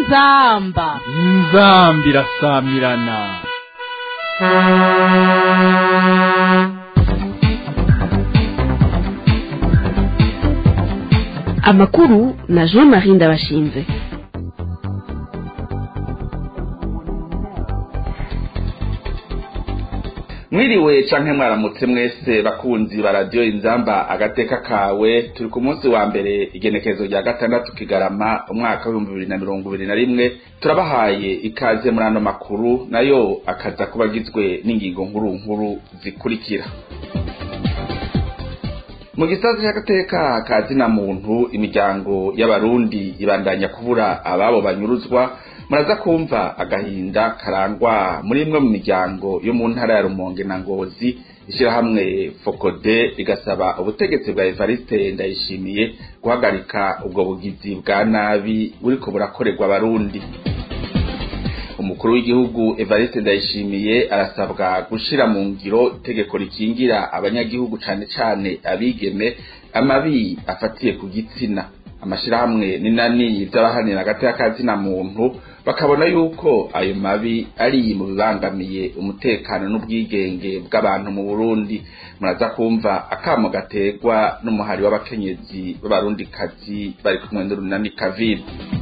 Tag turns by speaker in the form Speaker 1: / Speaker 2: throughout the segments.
Speaker 1: inzamba
Speaker 2: inzambi irasamirana
Speaker 3: amakuru na jean marie ndabashinze
Speaker 4: mwiriwe canke mwaramutse mwese bakunzi ba radiyo inzamba agateka kawe turi ku munsi wa mbere igenekerezo rya gatandatu kigarama umwaka w'ibihumbi bibiri na mirongo ibiri na rimwe turabahaye ikaze muri ano makuru nayo akaza kuba agizwe n'ingingo nkuru nkuru zikurikira mu gisata cy'agateka ka zina muntu imiryango y'abarundi ibandanya kubura ababo banyuruzwa muraza kumva agahinda karangwa muri imwe mu miryango yo mu ntara ya rumonge na ngozi ishyirahamwe fokode rigasaba ubutegetsi bwa evariste ndayishimiye guhagarika ubwo bugizi bwa nabi buriko burakorerwa abarundi umukuru w'igihugu evariste ndayishimiye arasabwa gushira mu ngiro itegeko rikingira abanyagihugu cane cane abigeme amabi afatiye ku gitsina amashirahamwe n'inani vy'abahanira agateka ka zina muntu bakabona yuko ayo mabi ari mu bibangamiye umutekano n'ubwigenge bw'abantu mu Burundi muraza kumva akamo gategwa n'umuhari w'abakenyezi b'abarundikazi bari kumwe n'urunani kaviri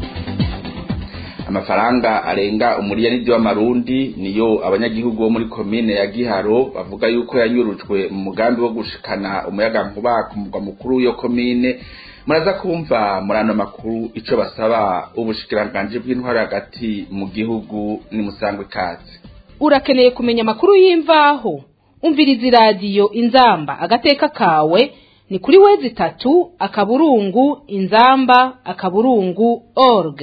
Speaker 4: amafaranga arenga umuriyaridi w'amarundi niyo abanyagihugu bo muri komine ya giharo bavuga yuko yanyurujwe mu mugambi wo gushikana umuyagankuba ku mugwa mukuru w'iyo komine muraza kumva muri ano makuru ico basaba ubushikiranganji bw'intwari hagati mu gihugu ni musangwe ikaze
Speaker 1: urakeneye kumenya amakuru y'imvaho umviriza iradiyo inzamba agateka kawe ni kuri wezi itatu akaburungu inzamba akaburungu org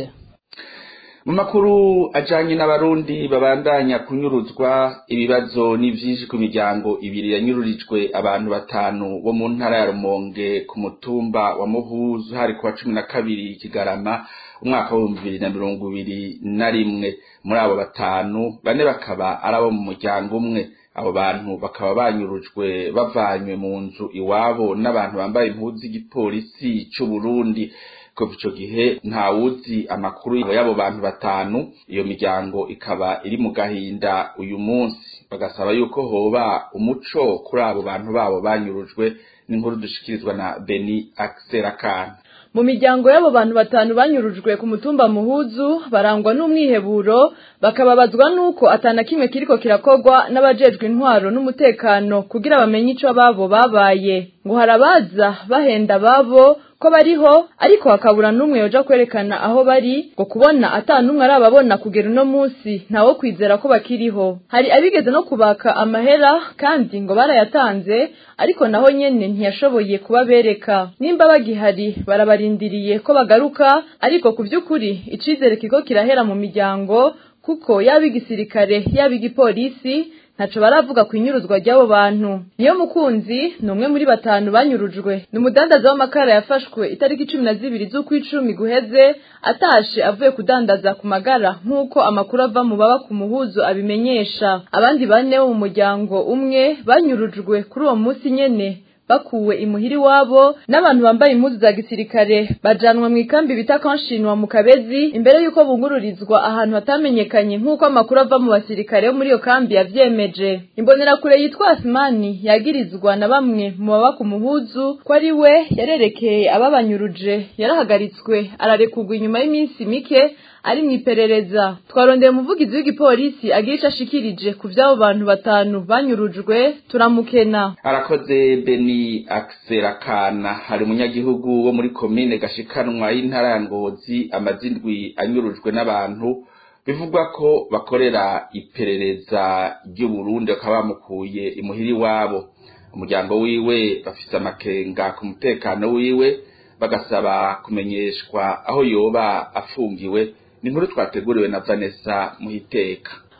Speaker 4: mu makuru ajanye n'abarundi babandanya kunyuruzwa ibibazo ni vyinshi ku miryango ibiri yanyururijwe abantu batanu bo mu ntara ya rumonge ku mutumba wa muhuzu hari kuwa cumi na kabiri kigarama umwaka w'ibihumbi bibiri na mirongo ibiri na rimwe muri abo batanu bane bakaba ari abo mu muryango umwe abo bantu bakaba banyurujwe bavanywe mu nzu iwabo n'abantu bambaye impuzu z'igipolisi c'uburundi kuva ico gihe ntawuzi amakuru y'abo bantu batanu iyo miryango ikaba iri mu gahinda uyu munsi bagasaba yuko hoba umuco kuri abo bantu babo banyurujwe n'inkuru dushikirizwa na Beni Akserakana
Speaker 5: mu miryango y'abo bantu batanu banyurujwe ku mutumba muhuzu barangwa n'umwiheburo bakababazwa n'uko atana kimwe kiriko kirakorwa n'abajejwe intwaro n'umutekano kugira bamenye ico babo babaye ngo harabaza bahenda babo ko bariho ariko hakabura n'umwe yoja kwerekana aho bari ngo kubona ata n'umwe arababona kugera uno munsi ntawo kwizera ko bakiriho hari abigeze no kubaka amahera kandi ngo barayatanze ariko naho nyene ntiyashoboye kubabereka nimba bagihari barabarindiriye ko bagaruka ariko ku vy'ukuri icizere kiko kirahera mu miryango kuko yaba igisirikare yaba igipolisi ntaco baravuga ku inyuruzwa ry'abo bantu niyo mukunzi ni umwe muri batanu banyurujwe ni umudandaza w'amakara yafashwe itariki cumi na zibiri z'ukwicumi guheze atashe avuye kudandaza ku magara nk'uko amakuru ava mu baba ku muhuzo abimenyesha abandi bane bo mu muryango umwe banyurujwe kuri uwo munsi nyene bakuwe imuhiri wabo n'abantu bambaye impuzu za gisirikare bajanwa mu ikambi bita kanshinwa mu kabezi imbere y'uko bungururizwa ahantu hatamenyekanye nk'uko amakuru ava mu basirikare bo muri iyo kambi yavyemeje imbonerakure yitwa asimani yagirizwa na bamwe mu baba ku muhuzu ko ari we yarerekeye ababanyuruje yarahagaritswe ararekurwa inyuma y'iminsi mike ari mu iperereza twarondeye umuvugizi w'igipolisi agira ico ashikirije ku vy'abo bantu batanu banyurujwe turamukena
Speaker 4: arakoze beni akserakana hari umunyagihugu wo muri komine gashikanwa y'intara ya ngozi amazindwi anyurujwe n'abantu bivugwa ko bakorera iperereza ry'uburundi bakaba bamukuye imuhiri wabo umuryango wiwe bafise amakenga ku mutekano wiwe bagasaba kumenyeshwa aho yoba afungiwe ni inkuru twateguriwe na Vanessa Muhiteka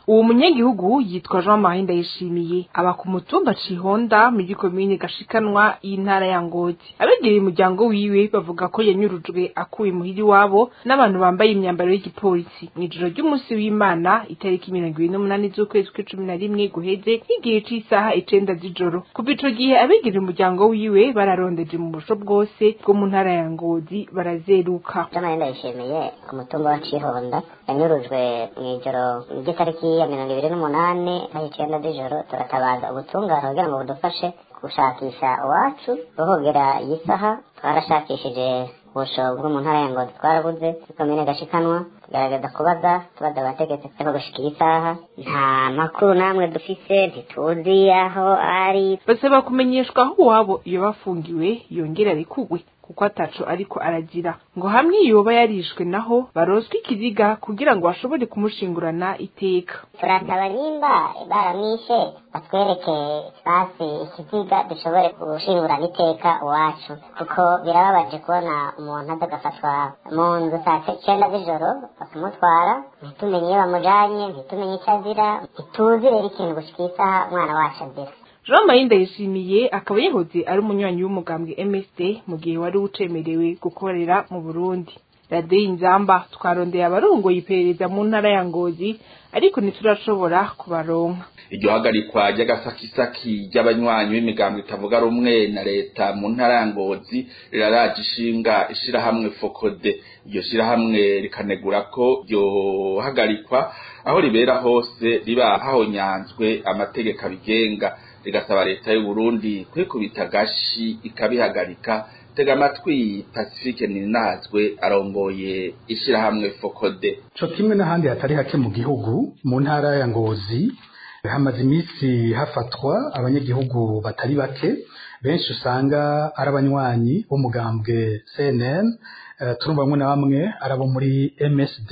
Speaker 6: uwo munyagihugu yitwa Jean Marie Ndayishimiye aba ku mutumba Cihonda muri komine Gashikanwa y'intara ya Ngozi abegereye umuryango wiwe bavuga ko yanyurujwe akuye muhiri wabo n'abantu bambaye imyambaro y'igipolisi mu ijoro ry'umunsi w'Imana itariki mirongo ibiri n'umunani z'ukwezi kw'icumi na rimwe guheze nk'igihe c'isaha icenda z'ijoro kuva ico gihe abegereye umuryango wiwe bararondeje mu busho bwose bwo mu ntara ya Ngozi barazeruka
Speaker 7: Jean Marie Ndayishimiye ku mutumba wa Cihonda yanyurujwe mw'ijoro ry'itariki ya mirongo ibiri n'umunani aho icenda z'ijoro turatabaza ubutungane kugira ngo budufashe gushakisha iwacu ruhogera iyi saha twarashakishije ubusho bwo mu ntara ya Ngozi twarabuze kuri komine Gashikanwa tugerageza kubaza tubaza abategetsi ariko gushika iyi saha nta makuru namwe dufise ntituzi aho ari
Speaker 6: basaba kumenyeshwa aho uwabo iyo bafungiwe yongera arikugwe kuko ataco ariko aragira ngo hamwe yoba yarishwe naho baroswe ikiziga kugira ngo bashobore kumushingurana iteka
Speaker 7: turasaba nimba baramwishe batwereke basi ikiziga dushobore gushingurana iteka iwacu kuko birababaje kubona umuntu aza agafatwa mu nzu saa cyenda z'ijoro bakamutwara ntitumenye iyo bamujanye ntitumenye icyo azira ntituzi rero ikintu gushika isaha umwana wacu azira
Speaker 6: Jean Marie Ndayishimiye akaba yahoze ari umunywanyi w'umugambwe MSD mu gihe wari ucemerewe gukorera mu Burundi radiyo inzamba twarondeye abarongoye iperereza mu ntara ya Ngozi ariko ntiturashobora kubaronka
Speaker 4: iryo hagarikwa ry'agasakisaki ry'abanywanyi b'imigambo itavuga rumwe na leta mu ntara ya Ngozi riraraje ishinga ishirahamwe Fokode iryo shirahamwe rikanegura ko iryo hagarikwa aho ribera hose riba hahonyanzwe amategeko abigenga rigasaba leta y'u Burundi kwikubita gashi ikabihagarika tega amatwi Pacifique Ninazwe arongoye ishirahamwe Fokode
Speaker 8: co kimwe n'ahandi hatari hake mu gihugu mu ntara ya Ngozi hamaze iminsi hafatwa abanyagihugu batari bake benshi usanga ari abanywanyi b'umugambwe CNN uh, turumva bamwe na bamwe ari abo muri MSD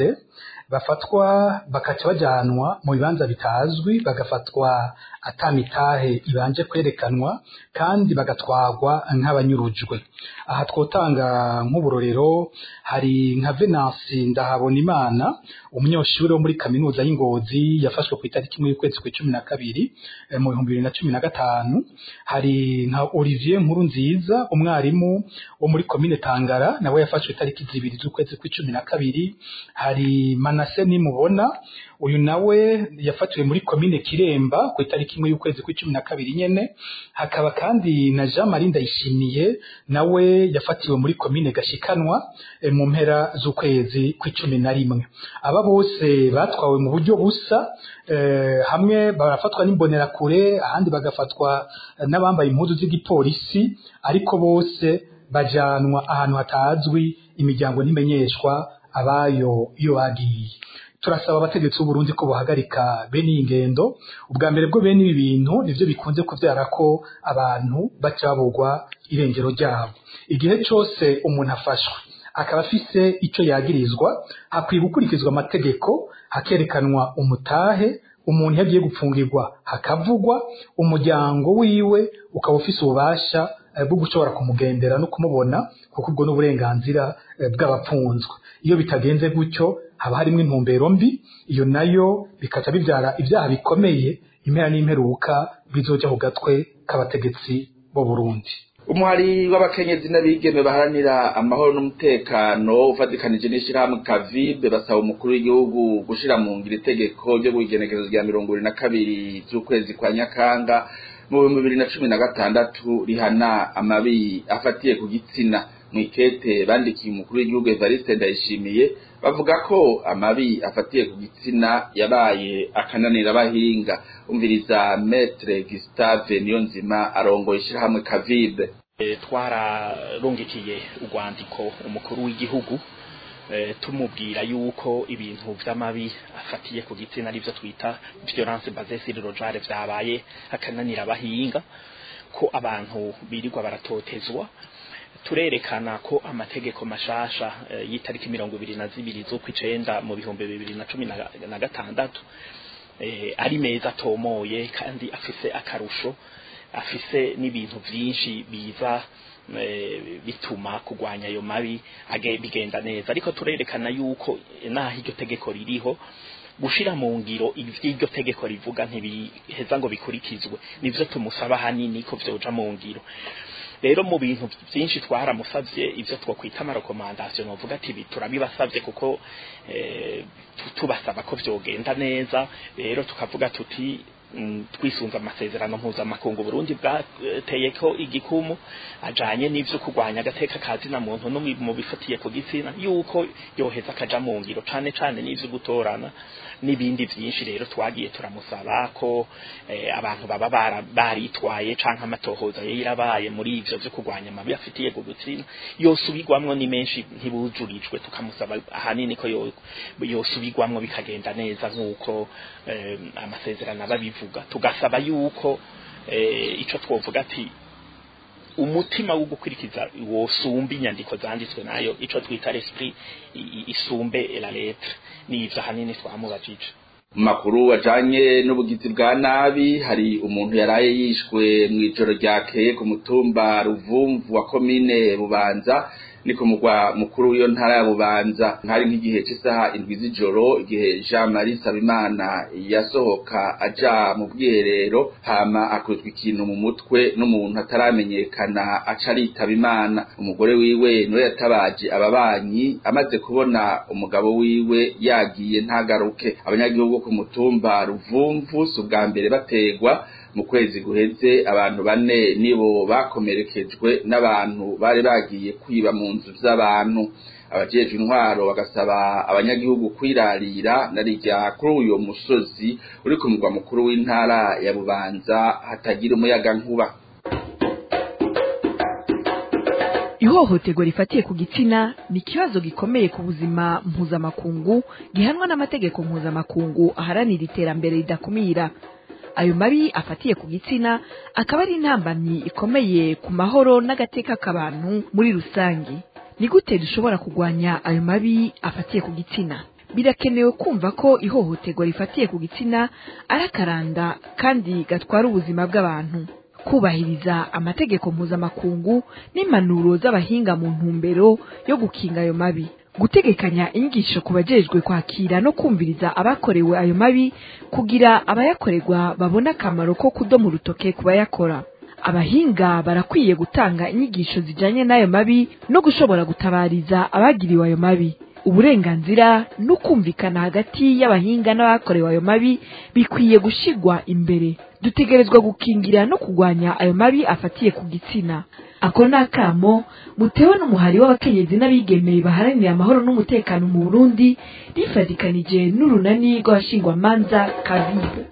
Speaker 8: bafatwa bakaca bajanwa mu bibanza bitazwi bagafatwa atamitahe ibanje kwerekanwa kandi bagatwagwa nk'abanyurujwe aha twotanga nk'uburorero hari nka Venance ndahabona imana umunyeshuri wo muri kaminuza y'ingozi yafashwe ku itariki imwe y'ukwezi kwa cumi na kabiri mu bihumbi bibiri na cumi na gatanu hari nka Olivier Nkuru nziza umwarimu wo muri komine Tangara nawe yafashwe itariki zibiri z'ukwezi kwa cumi na kabiri hari Manase nimubona uyu nawe yafatiwe muri komine Kiremba ku itariki imwe y'ukwezi kwa cumi na kabiri nyene hakaba kandi na Jean Marie Ndayishimiye nawe yafatiwe muri komine Gashikanwa e, mu mpera z'ukwezi kwa cumi na rimwe aba bose batwawe mu buryo busa e, hamwe barafatwa n'imbonerakure ahandi bagafatwa n'abambaye impuzu z'igipolisi ariko bose bajanwa ahantu hatazwi imiryango ntimenyeshwa abayo iyo bagiye turasaba abategetsi b'uburundi ko buhagarika bene iyi ngendo ubwa mbere bwo bene ibi bintu nivyo bikunze kuvyara ko abantu baca babugwa irengero ryabo igihe cose umuntu afashwe akaba afise ico yagirizwa hakwiye gukurikizwa amategeko hakerekanwa umutahe umuntu yagiye gupfungirwa hakavugwa umuryango wiwe ukaba ufise ububasha bwo gushobora kumugendera no kumubona kuko ubwo n'uburenganzira bw'abapfunzwe iyo bitagenze gutyo haba harimo intumbero mbi iyo nayo bikaca bibyara ibyaha bikomeye impera n'imperuka bizoja ku gatwe k'abategetsi bo Burundi
Speaker 4: umuhari w'abakenyezi n'abigeme baharanira amahoro n'umutekano ufatikanije n'ishirahamwe kavibe basaba umukuru w'igihugu gushira mu ngiro itegeko ryo guigenekerezo rya mirongo ibiri na kabiri z'ukwezi kwa nyakanga mu bihumbi bibiri na cumi na gatandatu rihana amabi afatiye ku gitsina mwikete bandikiye umukuru w'igihugu Evariste Ndayishimiye bavuga ko amabi afatiye ku gitsina yabaye akananira abahinga umviriza Maître Gustave Niyonzima arongoye ishirahamwe Kavibe
Speaker 9: twararungikiye urwandiko umukuru w'igihugu tumubwira yuko ibintu vy'amabi afatiye ku gitsina arivyo twita violence basée sur le genre vyabaye akananira abahinga ko abantu birirwa baratotezwa turerekana ko amategeko mashasha y'itariki mirongo ibiri na zibiri z'ukwicenda mu bihumbi bibiri na cumi na gatandatu ari meza atomoye kandi afise akarusho afise n'ibintu vyinshi biza bituma kugwanya ayo mabi bigenda neza ariko turerekana yuko naho iryo tegeko ririho gushira mu ngiro ivy'iryo tegeko rivuga ntibiheza ngo bikurikizwe nivyo tumusaba hanini ko vyoja mu ngiro rero mu bintu byinshi twaramusavye ivyo twokwita amarekomandasiyo novuga ati ibi turabibasavye kuko eh, tubasaba ko vyogenda neza rero tukavuga tuti twisunze amasezerano mpuzamakungu Burundi bwateye ko igikumu ajanye n'ivyo kurwanya agateka kazi na muntu no mu bifatiye ku gitsina yuko yoheza akaja mu ngiro cane cane n'ivyo gutorana n'ibindi vyinshi rero twagiye turamusaba ko eh, abantu baba baritwaye canke amatohoza yirabaye muri ivyo vyo kurwanya amabi afitiye ku gitsina yosubirwamwo ni menshi ntibujurijwe tukamusaba ahanini ko yosubirwamwo bikagenda neza nk'uko eh, amasezerano ababivuga tugasaba yuko eh, ico twovuga ati umutima wo gukurikiza wosumba inyandiko zanditswe nayo ico twita l'esprit isumbe la lettre ni ivyo hanini twamubajije
Speaker 4: mu makuru ajanye n'ubugizi bwa nabi hari umuntu yaraye yishwe mu ijoro ryakeye ku mutumba ruvumvu wa komine bubanza ni ku mugwa mukuru w'iyo ntara ya bubanza nkari nk'igihe cy'isaha indwi z'ijoro igihe jean marie sabimana yasohoka aja mu bwiherero hama akuzwa ikintu mu mutwe n'umuntu ataramenyekana aca aritaba imana umugore wiwe niwe yatabaje ababanyi amaze kubona umugabo wiwe yagiye ntagaruke abanyagihugu ku mutumba ruvumvu si ubwa mbere bategwa mu kwezi guheze abantu bane nibo bakomerekejwe n'abantu bari bagiye kwiba mu nzu z'abantu abajejwe intwaro bagasaba abanyagihugu kwirarira narijya kuri uyo musozi uri ku mugwa mukuru w'intara ya bubanza hatagira umuyaga nkuba
Speaker 3: ihohoterwa rifatiye ku gitsina ni ikibazo gikomeye ku buzima mpuzamakungu gihanwa n'amategeko mpuzamakungu aharanira iterambere ridakumira ayo mabi afatiye ku gitsina akaba ari intambamyi ikomeye ku mahoro n'agateka k'abantu muri rusange ni gute dushobora kurwanya ayo mabi afatiye ku gitsina birakenewe kumva ko ihohoterwa rifatiye ku gitsina ari akaranda kandi gatwara ubuzima bw'abantu kubahiriza amategeko mpuzamakungu n'impanuro z'abahinga mu ntumbero yo gukinga ayo mabi gutegekanya inyigisho ku bajejwe kwakira no kumviriza abakorewe ayo mabi kugira abayakorerwa babone akamaro ko kudoma urutoke ku bayakora abahinga barakwiye gutanga inyigisho zijanye n'ayo mabi no gushobora gutabariza abagiriwe ayo mabi uburenganzira no kumvikana hagati y'abahinga n'abakorewe ayo mabi bikwiye gushigwa imbere dutegerezwa gukingira no kurwanya ayo mabi afatiye ku gitsina ako ni akamo mutewe n'umuhari w'abakenyezi n'abigemeye baharanira amahoro n'umutekano mu burundi rifatikanije n'urunani rw'abashingwamanza kabibu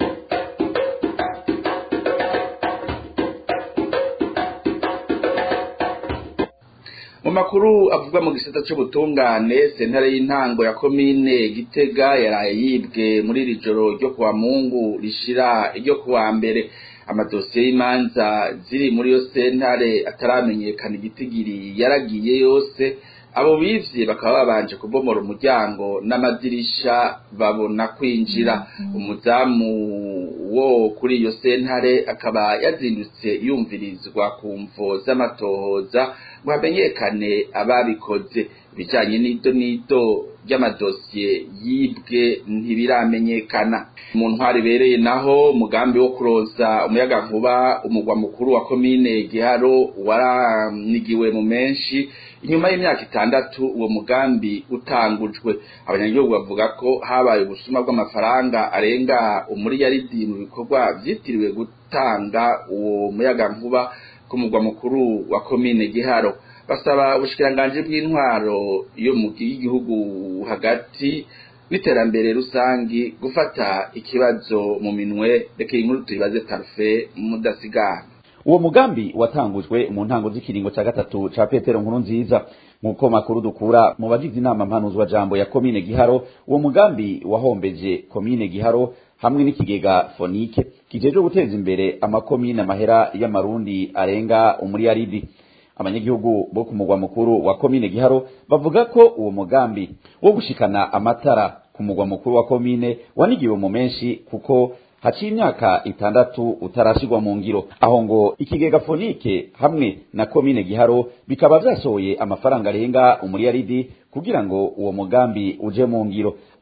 Speaker 4: mu makuru avuga mu gisata c'ubutungane sentare y'intango ya komine gitega yaraye yibwe muri iri joro ryo kuwa mungu rishira iryo kuwa mbere amadosiye y'imanza ziri muri yo sentare ataramenyekana igitigiri yaragiye yose abo bivye bakaba babanje kubomora umuryango n'amadirisha babona kwinjira umuzamu wo kuri iyo sentare akaba yazindutse yumvirizwa ku mvo z'amatohoza ngo hamenyekane ababikoze ibijanye n'ido n'ido ry'amadosiye yibwe ntibiramenyekana mu ntwari ibereye naho umugambi wo kuroza umuyaga nkuba umugwa mukuru wa komine giharo waranigiwe mu menshi inyuma y'imyaka itandatu uwo mugambi utangujwe abanyagihugu bavuga ko habaye ubusuma bw'amafaranga arenga umuriyaridi mu bikorwa vyitiriwe gutanga uwo muyaga nkuba ku mugwa mukuru wa komine giharo basaba ubushikiranganji bw'intwaro yo mu gihugu hagati n'iterambere rusangi gufata ikibazo mu minwe reka iyi nkuru tuyibaze parufe mudasigana
Speaker 10: uwo mugambi watangujwe mu ntango z'ikiringo ca gatatu ca petero nkuru nziza nk'uko makuru dukura mu bagize inama mpanuzwa jambo ya komine giharo uwo mugambi wahombeje komine giharo hamwe n'ikigega fonike kijejwe guteza imbere amakomine amahera y'amarundi arenga umuriyaridi abanyagihugu bo ku mugwa mukuru wa komine giharo bavuga ko uwo mugambi wo gushikana amatara ku mugwa mukuru wa komine wanigiwe mu menshi kuko haciye imyaka itandatu utarashirwa mu ngiro aho ngo ikigega fonike hamwe na komine giharo bikaba vyasohoye amafaranga arenga umuriyaridi kugira ngo uwo mugambi uje mu ngiro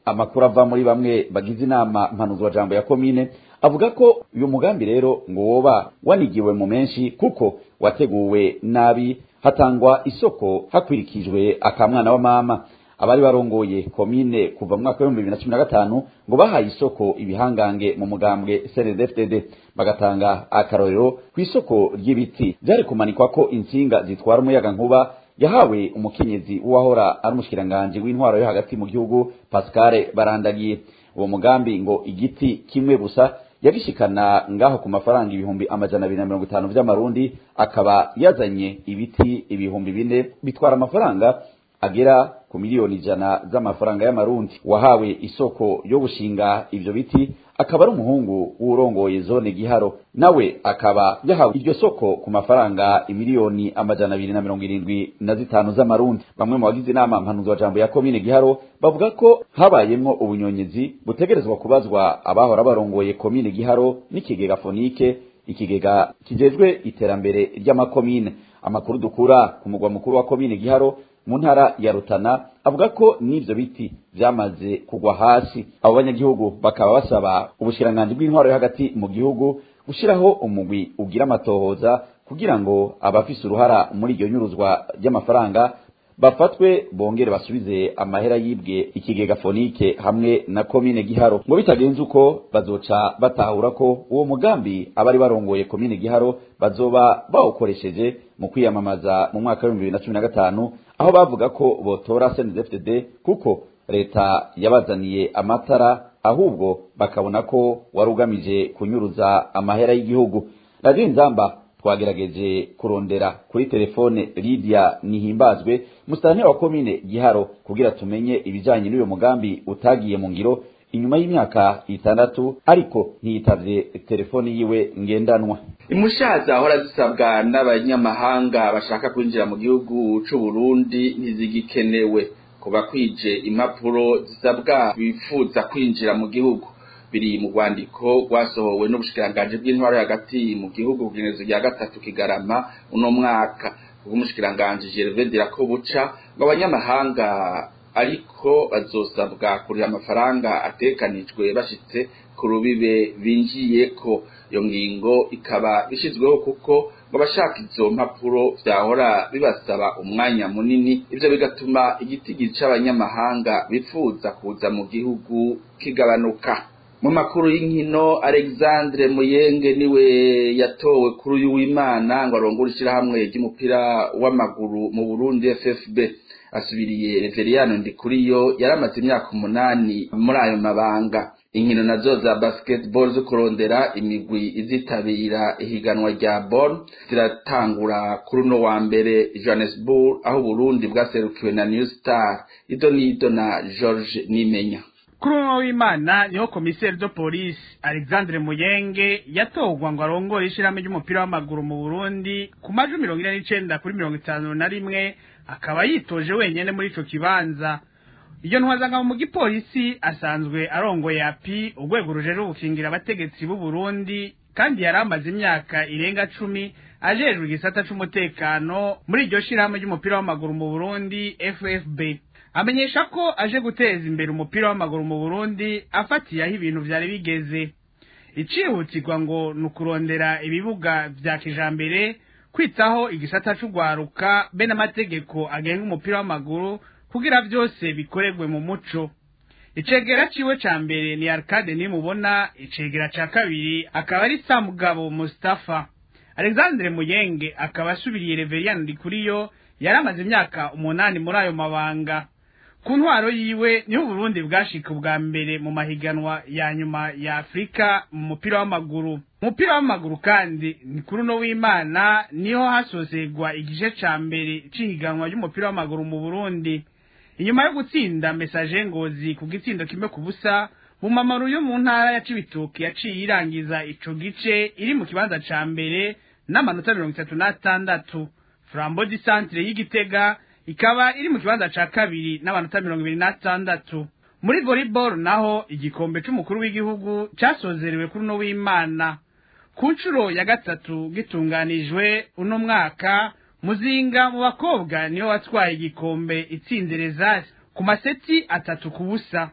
Speaker 10: amakuru ava muri bamwe bagize inama mpanuzwa jambo ya komine avuga ko uyu mugambi rero ngo woba wanigiwe mu menshi kuko wateguwe nabi hatangwa isoko hakurikijwe akamwana wa mama abari barongoye komine kuva mu mwaka w'ibihumbi bibiri na cumi na gatanu ngo bahaye isoko ibihangange mu mugambwe cndfdd bagatanga akarorero ku isoko ry'ibiti byari kumanikwa ko insinga zitwara umuyaga nkuba yahawe umukenyezi w'uwahora ari umushikiranganji w'intwaro yo hagati mu gihugu pascal barandagiye uwo mugambi ngo igiti kimwe gusa yagishikana ngaho ku mafaranga ibihumbi amajana abiri na mirongo itanu vy'amarundi akaba yazanye ibiti ibihumbi bine bitwara amafaranga agera ku miliyoni ijana z'amafaranga y'amarundi wahawe isoko yo gushinga ivyo biti akaba ari umuhungu w'urongoye zone giharo nawe akaba yahawe iryo soko ku mafaranga imiliyoni amajana abiri na mirongo irindwi na zitanu z'amarundi bamwe mu bagize inama mpanuzwa jambo ya komine giharo bavuga ko habayemwo ubunyonyezi butegerezwa kubazwa abahora barongoye komine giharo n'ikigega fonike ikigega kijejwe iterambere ry'amakomine amakuru dukura ku mugwa mukuru wa komine giharo mu ntara ya rutana avuga ko n'ivyo biti vyamaze kugwa hasi abo banyagihugu bakaba basaba ubushiranganji bw'intwaro yo hagati mu gihugu gushiraho umugwi ugira amatohoza kugira ngo abafise uruhara muri iryo nyuruzwa ry'amafaranga bafatwe bongere basubize amahera yibwe ikigega fonike hamwe na komine giharo ngo bitagenze uko bazoca batahura ko uwo mugambi abari barongoye komine giharo bazoba bawukoresheje mu kwiyamamaza mu mwaka w'ibihumbi bibiri na cumi na gatanu aho bavuga ko botora CNDD-FDD kuko leta yabazaniye amatara ahubwo bakabona ko wari ugamije kunyuruza amahera y'igihugu radiyo nzamba twagerageje kurondera kuri telefone Lydia Nihimbazwe musitanteri wa komine Giharo kugira tumenye ibijanye n'uyo mugambi utagiye mu ngiro inyuma y'imyaka itandatu ariko ntiyitavye telefoni yiwe ngendanwa
Speaker 4: imushaza ahora zisabwa n'abanyamahanga bashaka kwinjira mu gihugu c'u Burundi ntizigikenewe kuba kwije impapuro zisabwa bifuza kwinjira mu gihugu biri mu rwandiko rwasohowe n'ubushikiranganji bw'intwaro hagati mu gihugu kugenezo rya gatatu kigarama uno mwaka bw'umushikiranganji Gervais Dirakobuca ngo abanyamahanga ariko bazosabwa kuriha amafaranga atekanijwe bashitse ku rubibe binjiyeko iyo ngingo ikaba ishizweho kuko ngo abashaka izo mpapuro vyahora bibasaba umwanya munini ivyo bigatuma igitigiri c'abanyamahanga bifuza kuza mu gihugu kigabanuka mu makuru y'inkino Alexandre Muyenge niwe yatowe kuri uyu w'Imana ngo arongore ishirahamwe ry'umupira w'amaguru mu Burundi FFB asubiriye Reveriyano Ndikuriyo yaramaze imyaka umunani muri ayo mabanga inkino nazo za basketball zo kurondera imigwi izitabira ihiganwa rya Bonn ziratangura kuri uno wa mbere Johannesburg aho Burundi bwaserukiwe na New Star ido nido na George Nimenya
Speaker 11: kuri umwe w'imana niho komiseri do polisi alexandre muyenge yatorwa ngo arongore ishirahamwe ry'umupira w'amaguru mu burundi ku majwi mirongo ine n'icenda kuri mirongo itanu na rimwe akaba yitoje wenyene muri ico kibanza iyo ntwazangamo mu gipolisi asanzwe arongoye api urwego rujejwe gukingira abategetsi b'u Burundi kandi yari amaze imyaka irenga cumi ajejwe igisata c'umutekano muri iryo shirahamwe ry'umupira w'amaguru mu Burundi FFB amenyesha ko aje guteza imbere umupira w'amaguru mu Burundi afatiye aho ibintu vyari bigeze icihutirwa ngo ni ukurondera ibibuga vya kijambere kwitaho igisata c'ugwaruka be n'amategeko agenga umupira w'amaguru kugira vyose bikorerwe mu muco icegera ciwe ca mbere ni Arcade nimubona icegera ca kabiri akaba ari Samugabo Mustafa Alexandre Muyenge akaba asubiriye Reverien Ndikuriyo yari amaze imyaka umunani muri ayo mabanga ku ntwaro yiwe niho Burundi bwashika ubwa mbere mu mahiganwa ya nyuma ya Afrika mu mupira w'amaguru umupira w'amaguru kandi ni kuri uno w'Imana niho hasozegwa igice ca mbere c'ihiganwa ry'umupira w'amaguru mu Burundi inyuma yo gutsinda message ngozi ku gitsindo kimwe ku busa bumamaru yo mu ntara ya Cibitoke yaciye irangiza ico gice iri mu kibanza ca mbere n'amanota mirongo itatu n'atandatu Flambeau du Centre y'Igitega ikaba iri mu kibanza ca kabiri n'amanota mirongo ibiri n'atandatu muri volleyball naho igikombe c'umukuru w'igihugu casozerewe kuri uno w'Imana ku nshuro ya gatatu gitunganijwe uno mwaka muzinga mu bakobwa niyo watwaye igikombe itsinze rezasi ku maseti atatu ku busa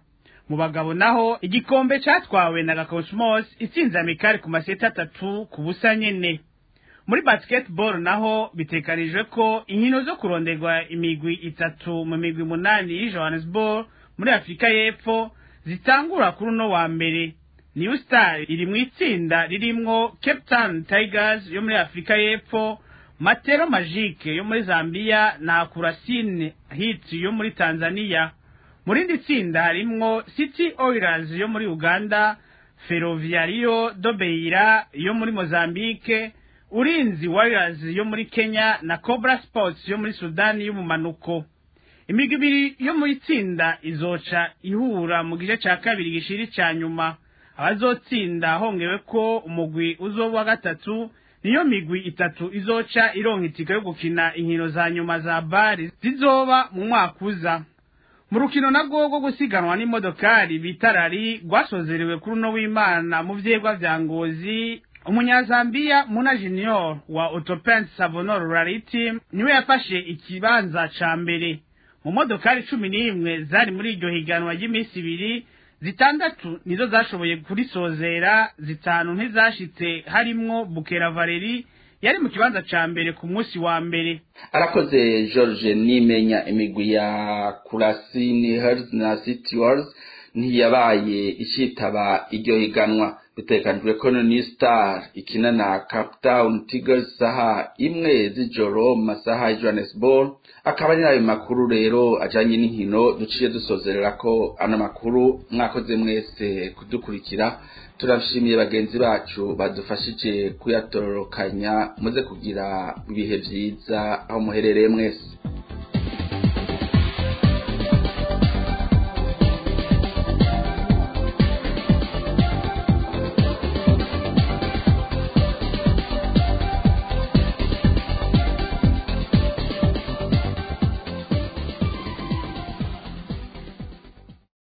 Speaker 11: mu bagabo naho igikombe catwawe na gakosmos itsinze amikari ku maseti atatu ku busa nyene muri basketball naho bitekanijwe ko inkino zo kuronderwa imigwi itatu mu migwi munani y'i johannesburg muri afurika y'epfo zitangura kuri uno wa mbere new star iri mu itsinda ririmwo cape town tigers yo muri afurika y'epfo matero magique yo muri zambia na kurasine hit yo muri tanzania mu rindi tsinda harimwo city oilers yo muri uganda ferroviario do beira yo muri mozambique urinzi warriors yo muri kenya na cobra sports yo muri sudani y'umumanuko imigwi ibiri yo mu itsinda izoca ihura mu gice ca kabiri gishiri ca nyuma abazotsinda hongewe ko umugwi uzoba wa gatatu niyo migwi itatu izoca ironka itike yo gukina inkino za nyuma za bari zizoba mu mwaka uza mu rukino narwo rwo gusiganwa n'imodokari bita rari rwasozerewe kuri uno w'imana mu vyegwa vya ngozi umunyazambiya muna junior wa autopent savonor rally team niwe yafashe ikibanza ca mbere mu modokari cumi n'imwe zari muri iryo higanwa ry'iminsi ibiri zitandatu nizo zashoboye kurisozera zitanu ntizashitse harimwo bukera valeri yari mu kibanza ca mbere ku munsi wa mbere
Speaker 4: arakoze george nimenya imigwi ya kurasini herds na city wars ntiyabaye icitaba iryo higanwa bitekanijwe ko ni star ikina na cape town tigers saha imwe z'ijoro mu masaha ya johannesburg akaba ari ayo makuru rero ajanye n'inkino duciye dusozerera ko ano makuru mwakoze mwese kudukurikira turashimiye bagenzi bacu badufashije kuyatororokanya muze kugira ibihe vyiza aho muherereye mwese